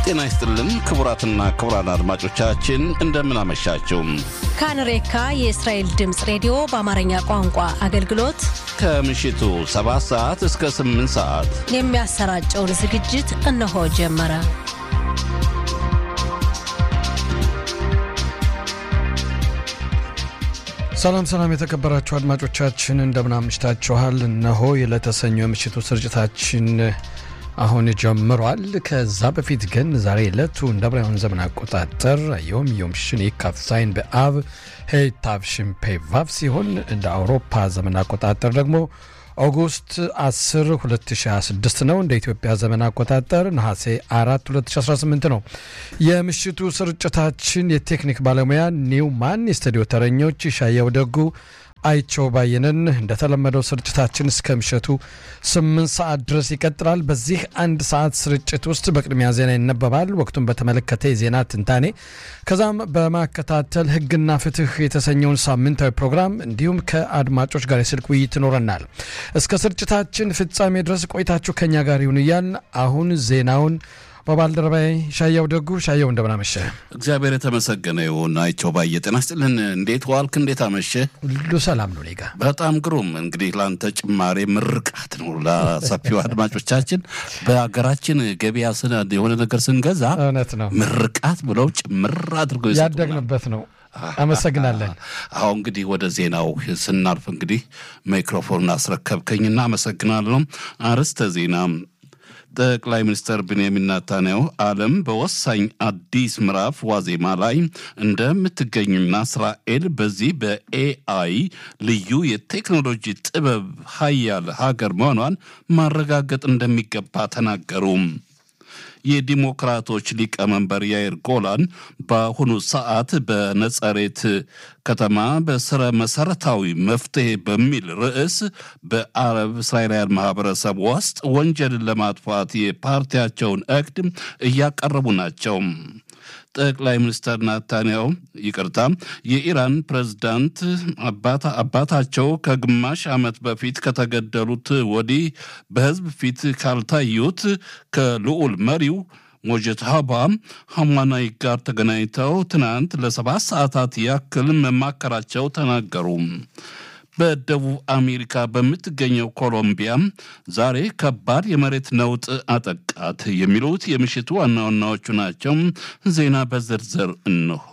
ጤና ይስጥልን ክቡራትና ክቡራን አድማጮቻችን እንደምን አመሻችሁ። ካንሬካ የእስራኤል ድምፅ ሬዲዮ በአማርኛ ቋንቋ አገልግሎት ከምሽቱ 7 ሰዓት እስከ 8 ሰዓት የሚያሰራጨውን ዝግጅት እነሆ ጀመረ። ሰላም ሰላም፣ የተከበራችሁ አድማጮቻችን እንደምን አምሽታችኋል። እነሆ የለተሰኞ የምሽቱ ስርጭታችን አሁን ጀምሯል። ከዛ በፊት ግን ዛሬ ዕለቱ እንደ ብራውያን ዘመን አቆጣጠር ዮም ዮም ሽን ካፍ ዛይን በአብ ሄታቭ ሽምፔ ቫቭ ሲሆን እንደ አውሮፓ ዘመን አቆጣጠር ደግሞ ኦጉስት 10 2026 ነው። እንደ ኢትዮጵያ ዘመን አቆጣጠር ነሐሴ 4 2018 ነው። የምሽቱ ስርጭታችን የቴክኒክ ባለሙያ ኒውማን፣ የስቱዲዮ ተረኞች ሻየው ደጉ አይቸው ባየንን። እንደተለመደው ስርጭታችን እስከ ምሽቱ ስምንት ሰዓት ድረስ ይቀጥላል። በዚህ አንድ ሰዓት ስርጭት ውስጥ በቅድሚያ ዜና ይነበባል፣ ወቅቱን በተመለከተ የዜና ትንታኔ፣ ከዛም በማከታተል ሕግና ፍትህ የተሰኘውን ሳምንታዊ ፕሮግራም እንዲሁም ከአድማጮች ጋር የስልክ ውይይት ይኖረናል። እስከ ስርጭታችን ፍጻሜ ድረስ ቆይታችሁ ከኛ ጋር ይሁን እያል አሁን ዜናውን በባልደረባዬ ሻየው ደጉ ሻየው እንደምናመሸ እግዚአብሔር የተመሰገነ ይሁን። አይቸው ባየ ጤና ይስጥልን። እንዴት ዋልክ? እንዴት አመሸ? ሁሉ ሰላም ነው ኔጋ በጣም ግሩም። እንግዲህ ለአንተ ጭማሬ ምርቃት ነው ለሰፊው አድማጮቻችን። በሀገራችን ገበያ ስነ የሆነ ነገር ስንገዛ እውነት ነው ምርቃት ብለው ጭምር አድርገው ይሰጡናል። ያደግንበት ነው። አመሰግናለን። አሁ እንግዲህ ወደ ዜናው ስናልፍ እንግዲህ ማይክሮፎን አስረከብከኝና አመሰግናለሁ። አርዕስተ ዜና ጠቅላይ ሚኒስትር ብንያሚን ናታንያሁ ዓለም በወሳኝ አዲስ ምዕራፍ ዋዜማ ላይ እንደምትገኝና እስራኤል በዚህ በኤአይ ልዩ የቴክኖሎጂ ጥበብ ሀያል ሀገር መሆኗን ማረጋገጥ እንደሚገባ ተናገሩ። የዲሞክራቶች ሊቀመንበር ያይር ጎላን በአሁኑ ሰዓት በነጸሬት ከተማ በስረ መሰረታዊ መፍትሄ በሚል ርዕስ በአረብ እስራኤላውያን ማህበረሰብ ውስጥ ወንጀልን ለማጥፋት የፓርቲያቸውን እቅድ እያቀረቡ ናቸው። ጠቅላይ ሚኒስትር ናታንያሁ ይቅርታ፣ የኢራን ፕሬዝዳንት አባታቸው ከግማሽ ዓመት በፊት ከተገደሉት ወዲህ በህዝብ ፊት ካልታዩት ከልዑል መሪው ሞጀትሃባ ሐማናይ ጋር ተገናኝተው ትናንት ለሰባት ሰዓታት ያክል መማከራቸው ተናገሩ። በደቡብ አሜሪካ በምትገኘው ኮሎምቢያ ዛሬ ከባድ የመሬት ነውጥ አጠቃት። የሚሉት የምሽቱ ዋና ዋናዎቹ ናቸው። ዜና በዝርዝር እንሆ።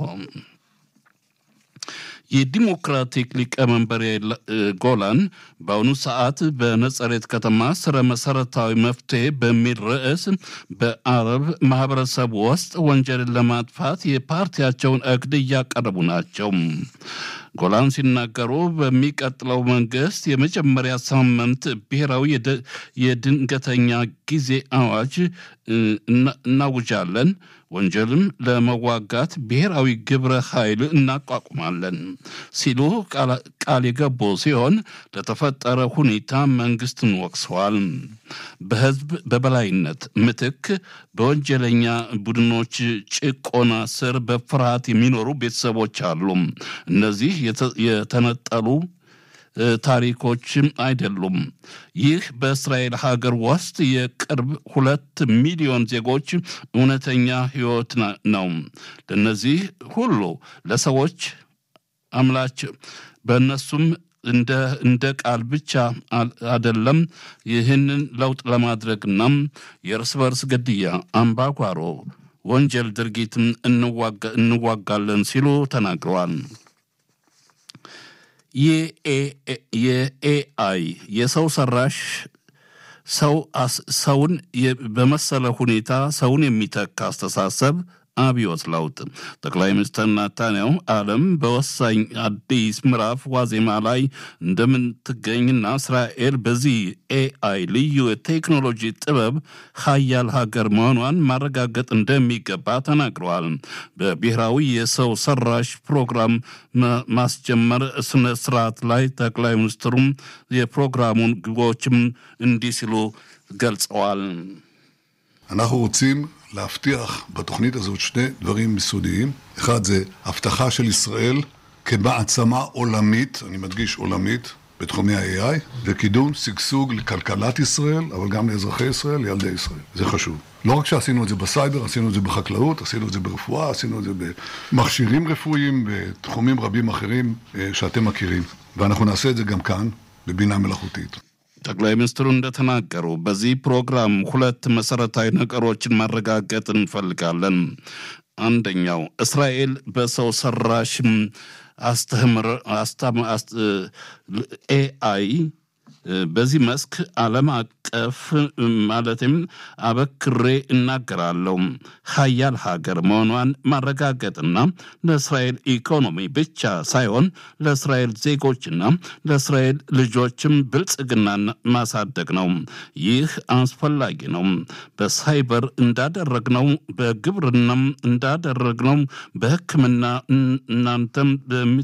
የዲሞክራቲክ ሊቀመንበር ጎላን በአሁኑ ሰዓት በነጸሬት ከተማ ስረ መሰረታዊ መፍትሄ በሚል ርዕስ በአረብ ማህበረሰብ ውስጥ ወንጀልን ለማጥፋት የፓርቲያቸውን እቅድ እያቀረቡ ናቸው። ጎላን ሲናገሩ በሚቀጥለው መንግስት የመጀመሪያ ሳምንት ብሔራዊ የድንገተኛ ጊዜ አዋጅ እናውጃለን፣ ወንጀልም ለመዋጋት ብሔራዊ ግብረ ኃይል እናቋቁማለን ሲሉ ቃል የገቡ ሲሆን ለተፈጠረ ሁኔታ መንግስትን ወቅሰዋል። በህዝብ በበላይነት ምትክ በወንጀለኛ ቡድኖች ጭቆና ስር በፍርሃት የሚኖሩ ቤተሰቦች አሉ። እነዚህ የተነጠሉ ታሪኮችም አይደሉም። ይህ በእስራኤል ሀገር ውስጥ የቅርብ ሁለት ሚሊዮን ዜጎች እውነተኛ ህይወት ነው። ለእነዚህ ሁሉ ለሰዎች አምላች በእነሱም እንደ ቃል ብቻ አደለም። ይህንን ለውጥ ለማድረግና የእርስ በርስ ግድያ፣ አምባጓሮ፣ ወንጀል ድርጊትን እንዋጋለን ሲሉ ተናግረዋል። የኤአይ የሰው ሰራሽ ሰውን በመሰለ ሁኔታ ሰውን የሚተካ አስተሳሰብ አብዮት ለውጥ ጠቅላይ ሚኒስትር ናታንያሁ ዓለም በወሳኝ አዲስ ምዕራፍ ዋዜማ ላይ እንደምትገኝና እስራኤል በዚህ ኤአይ ልዩ የቴክኖሎጂ ጥበብ ሀያል ሀገር መሆኗን ማረጋገጥ እንደሚገባ ተናግረዋል። በብሔራዊ የሰው ሰራሽ ፕሮግራም ማስጀመር ስነ ስርዓት ላይ ጠቅላይ ሚኒስትሩም የፕሮግራሙን ግቦችም እንዲህ ሲሉ ገልጸዋል። אנחנו רוצים להבטיח בתוכנית הזאת שני דברים יסודיים. אחד זה הבטחה של ישראל כמעצמה עולמית, אני מדגיש עולמית, בתחומי ה-AI, וקידום שגשוג לכלכלת ישראל, אבל גם לאזרחי ישראל, לילדי ישראל. זה חשוב. לא רק שעשינו את זה בסייבר, עשינו את זה בחקלאות, עשינו את זה ברפואה, עשינו את זה במכשירים רפואיים, בתחומים רבים אחרים שאתם מכירים. ואנחנו נעשה את זה גם כאן, בבינה מלאכותית. ጠቅላይ ሚኒስትሩ እንደተናገሩ በዚህ ፕሮግራም ሁለት መሰረታዊ ነገሮችን ማረጋገጥ እንፈልጋለን። አንደኛው እስራኤል በሰው ሰራሽ አስተምር ኤአይ በዚህ መስክ ዓለም አቀፍ ማለትም አበክሬ እናገራለሁ ሀያል ሀገር መሆኗን ማረጋገጥና ለእስራኤል ኢኮኖሚ ብቻ ሳይሆን ለእስራኤል ዜጎችና ለእስራኤል ልጆችም ብልጽግናን ማሳደግ ነው። ይህ አስፈላጊ ነው። በሳይበር እንዳደረግነው፣ በግብርናም እንዳደረግነው፣ በሕክምና እናንተም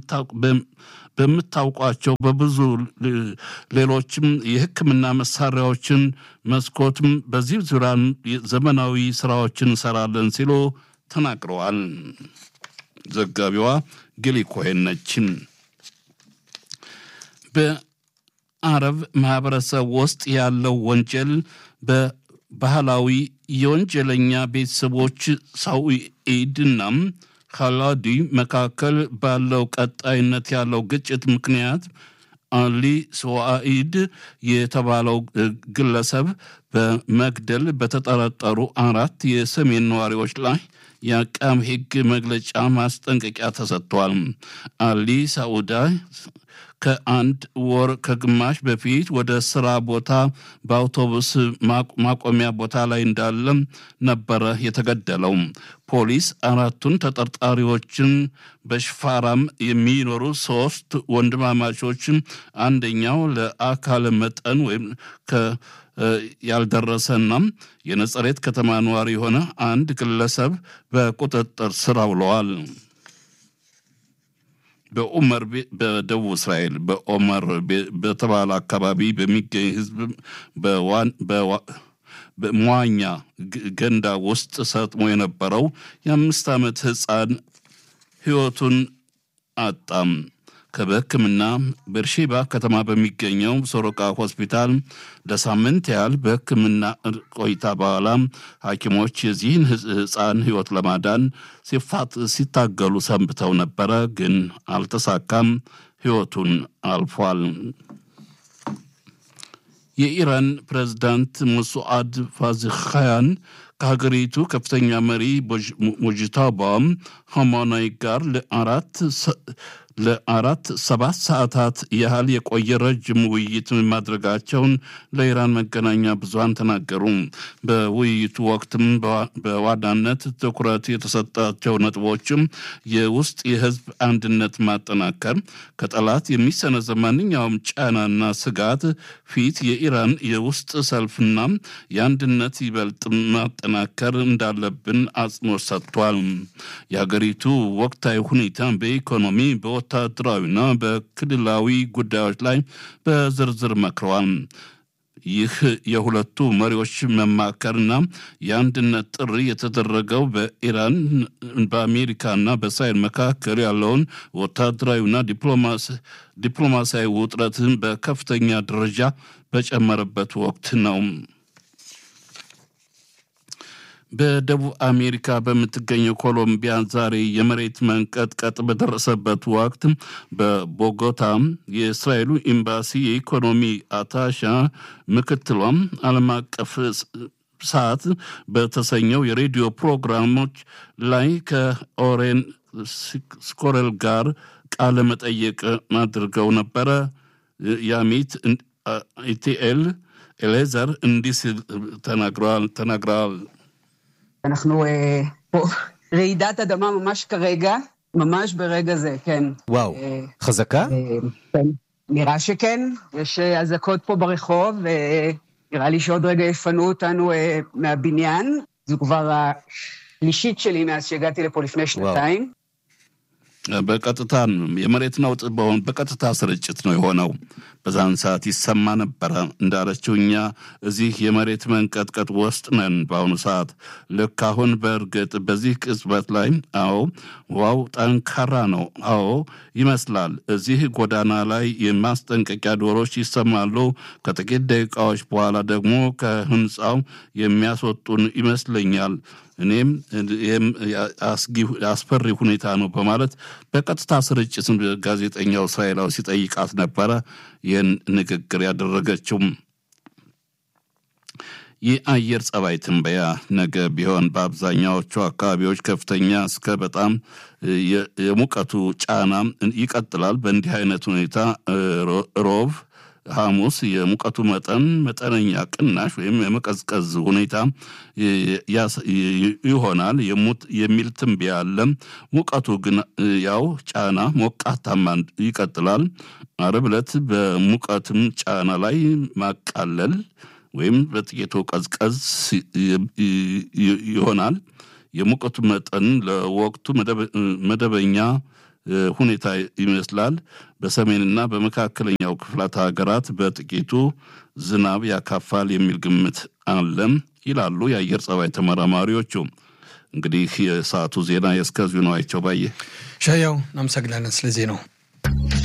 በምታውቋቸው በብዙ ሌሎችም የሕክምና መሳሪያዎችን መስኮትም በዚህ ዙሪያ ዘመናዊ ስራዎችን እንሰራለን ሲሉ ተናግረዋል። ዘጋቢዋ ጊሊ ኮሄን ነች። በአረብ ማህበረሰብ ውስጥ ያለው ወንጀል በባህላዊ የወንጀለኛ ቤተሰቦች ሳውኢድና ካላዲ መካከል ባለው ቀጣይነት ያለው ግጭት ምክንያት አሊ ስዋኢድ የተባለው ግለሰብ በመግደል በተጠረጠሩ አራት የሰሜን ነዋሪዎች ላይ የአቃቤ ሕግ መግለጫ ማስጠንቀቂያ ተሰጥቷል። አሊ ሳኡዳ ከአንድ ወር ከግማሽ በፊት ወደ ስራ ቦታ በአውቶቡስ ማቆሚያ ቦታ ላይ እንዳለ ነበረ የተገደለው። ፖሊስ አራቱን ተጠርጣሪዎችን በሽፋራም የሚኖሩ ሶስት ወንድማማቾች አንደኛው ለአካለ መጠን ወይም ያልደረሰና የነጸሬት ከተማ ነዋሪ የሆነ አንድ ግለሰብ በቁጥጥር ስር አውለዋል። በኡመር በደቡብ እስራኤል በኦመር በተባለ አካባቢ በሚገኝ ህዝብ በመዋኛ ገንዳ ውስጥ ሰጥሞ የነበረው የአምስት ዓመት ህፃን ህይወቱን አጣም። በሕክምና በርሼባ ከተማ በሚገኘው ሶሮቃ ሆስፒታል ለሳምንት ያህል በሕክምና ቆይታ በኋላ ሐኪሞች የዚህን ህፃን ህይወት ለማዳን ሲታገሉ ሰንብተው ነበረ፣ ግን አልተሳካም። ህይወቱን አልፏል። የኢራን ፕሬዝዳንት ሙሱአድ ፋዚኻያን ከሀገሪቱ ከፍተኛ መሪ ሙጅታባ ሀማናይ ጋር ለአራት ለአራት ሰባት ሰዓታት ያህል የቆየ ረጅም ውይይት ማድረጋቸውን ለኢራን መገናኛ ብዙሃን ተናገሩ። በውይይቱ ወቅትም በዋናነት ትኩረት የተሰጣቸው ነጥቦችም የውስጥ የህዝብ አንድነት ማጠናከር፣ ከጠላት የሚሰነዘር ማንኛውም ጫናና ስጋት ፊት የኢራን የውስጥ ሰልፍና የአንድነት ይበልጥ ማጠናከር እንዳለብን አጽንኦት ሰጥቷል። የሀገሪቱ ወቅታዊ ሁኔታ በኢኮኖሚ በወታደራዊና በክልላዊ ጉዳዮች ላይ በዝርዝር መክረዋል። ይህ የሁለቱ መሪዎች መማከርና የአንድነት ጥሪ የተደረገው በኢራን በአሜሪካና በእስራኤል መካከል ያለውን ወታደራዊና ዲፕሎማሲያዊ ውጥረትን በከፍተኛ ደረጃ በጨመረበት ወቅት ነው። በደቡብ አሜሪካ በምትገኘው ኮሎምቢያ ዛሬ የመሬት መንቀጥቀጥ በደረሰበት ወቅት በቦጎታ የእስራኤሉ ኤምባሲ የኢኮኖሚ አታሻ ምክትሏም ዓለም አቀፍ ሰዓት በተሰኘው የሬዲዮ ፕሮግራሞች ላይ ከኦሬን ስኮሬል ጋር ቃለ መጠየቅ አድርገው ነበረ። ያሚት ኢቲኤል ኤሌዘር እንዲህ ሲል ተናግረዋል። אנחנו פה רעידת אדמה ממש כרגע, ממש ברגע זה, כן. וואו, חזקה? כן, נראה שכן, יש אזעקות פה ברחוב, נראה לי שעוד רגע יפנו אותנו מהבניין. זו כבר השלישית שלי מאז שהגעתי לפה לפני שנתיים. በቀጥታ የመሬት ነውጥ በሆን በቀጥታ ስርጭት ነው የሆነው። በዛን ሰዓት ይሰማ ነበረ። እንዳለችው እኛ እዚህ የመሬት መንቀጥቀጥ ውስጥ ነን በአሁኑ ሰዓት። ልክ አሁን በእርግጥ በዚህ ቅጽበት ላይ አዎ፣ ዋው ጠንካራ ነው። አዎ ይመስላል። እዚህ ጎዳና ላይ የማስጠንቀቂያ ዶሮች ይሰማሉ። ከጥቂት ደቂቃዎች በኋላ ደግሞ ከህንፃው የሚያስወጡን ይመስለኛል። እኔም ይህም አስፈሪ ሁኔታ ነው በማለት በቀጥታ ስርጭት ጋዜጠኛው እስራኤላዊ ሲጠይቃት ነበረ ይህን ንግግር ያደረገችው። የአየር ጸባይ ትንበያ ነገ ቢሆን በአብዛኛዎቹ አካባቢዎች ከፍተኛ እስከ በጣም የሙቀቱ ጫና ይቀጥላል። በእንዲህ አይነት ሁኔታ ሮብ ሐሙስ የሙቀቱ መጠን መጠነኛ ቅናሽ ወይም የመቀዝቀዝ ሁኔታ ይሆናል የሚል ትንበያ አለ። ሙቀቱ ግን ያው ጫና ሞቃታማ ይቀጥላል። ዓርብ ዕለት በሙቀትም ጫና ላይ ማቃለል ወይም በጥቂቱ ቀዝቀዝ ይሆናል። የሙቀቱ መጠን ለወቅቱ መደበኛ ሁኔታ ይመስላል። በሰሜንና በመካከለኛው ክፍላት ሀገራት በጥቂቱ ዝናብ ያካፋል የሚል ግምት አለም ይላሉ የአየር ጸባይ ተመራማሪዎቹ። እንግዲህ የሰዓቱ ዜና የእስከዚሁ ነው። አይቸው ባየ ሻያው እናመሰግናለን ስለዚህ ነው።